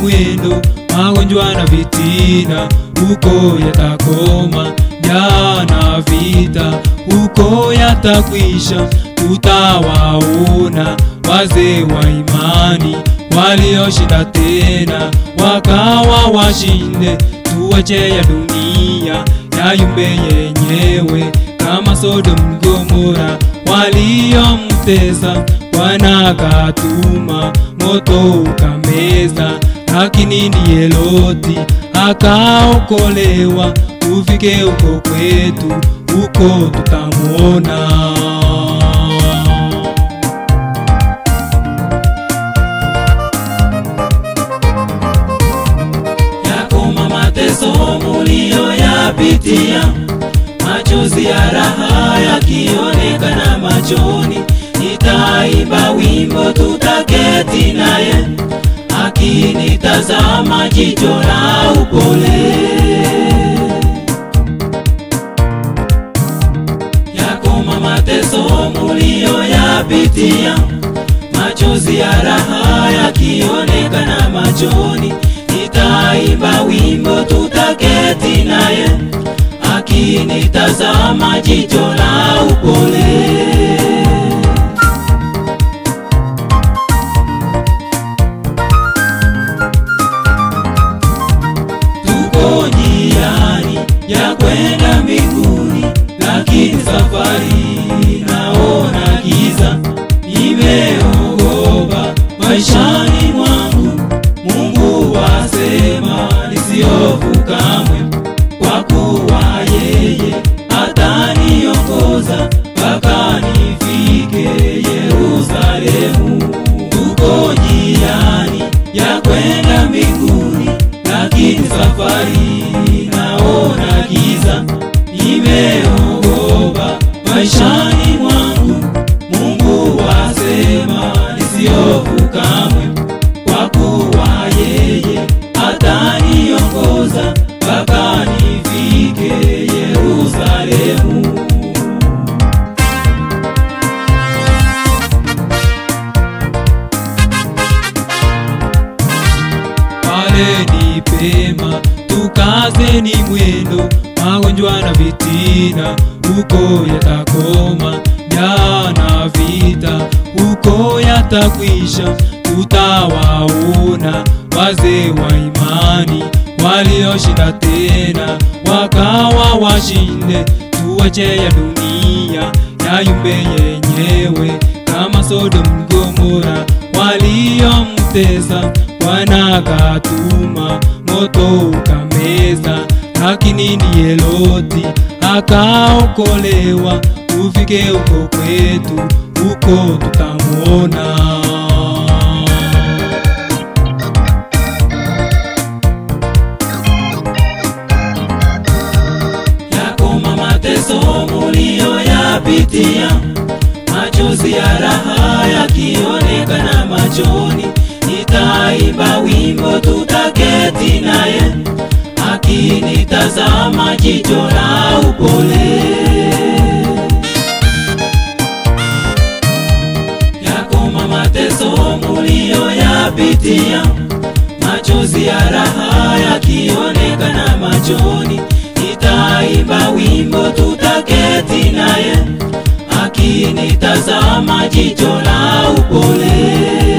mwendo, magonjwa na vitina, huko yatakoma. Njaa na vita, huko yatakwisha. Tutawaona wazee wa imani walioshinda tena, wakawa washinde. Tuache ya dunia yayumbe yenyewe, kama Sodom Gomora waliomtesa Bwana akatuma moto ukameza, lakini ndiye Loti akaokolewa. Tufike huko kwetu, huko tutamwona. yakoma mateso muliyoyapitia, machozi ya raha yakionekana machoni. Nitaimba wimbo tutaketi naye, akinitazama jicho la upole. Yakoma mateso muliyoyapitia, machozi ya raha yakionekana machoni. Nitaimba wimbo tutaketi naye, akinitazama jicho la upole. Tuko njiani ya kwenda mbinguni, lakini safari naona giza. Nimeogopa maishani mwangu, Mungu wasema nisiofu kamwe, kwa kuwa yeye ataniongoza mpaka nifike Yerusalemu. Tuko njiani ya kwenda mbinguni, lakini safari naona giza. Nimeogopa maishani mwangu, Mungu wasema nisiofu kamwe, kwa kuwa yeye ataniongoza mpaka nifike Yerusalemu. pale ni pema, tukazeni mwendo, magonjwa na vitina, huko yatakoma. Njaa na vita, huko yatakwisha. Tutawaona wazee wa imani walioshinda tena, wakawa washinde. Tuache ya dunia yayumbe yenyewe, kama Sodom Gomora waliomtesa Bwana akatuma moto ukameza, lakini ndiye Loti akaokolewa. Tufike huko kwetu, huko tutamwona. yakoma mateso muliyoyapitia, machozi ya raha yakionekana machoni. Nitaimba wimbo tutaketi naye, akinitazama jicho la upole. Yakoma mateso muliyoyapitia, machozi ya raha yakionekana machoni. Nitaimba wimbo tutaketi naye, akinitazama jicho la upole.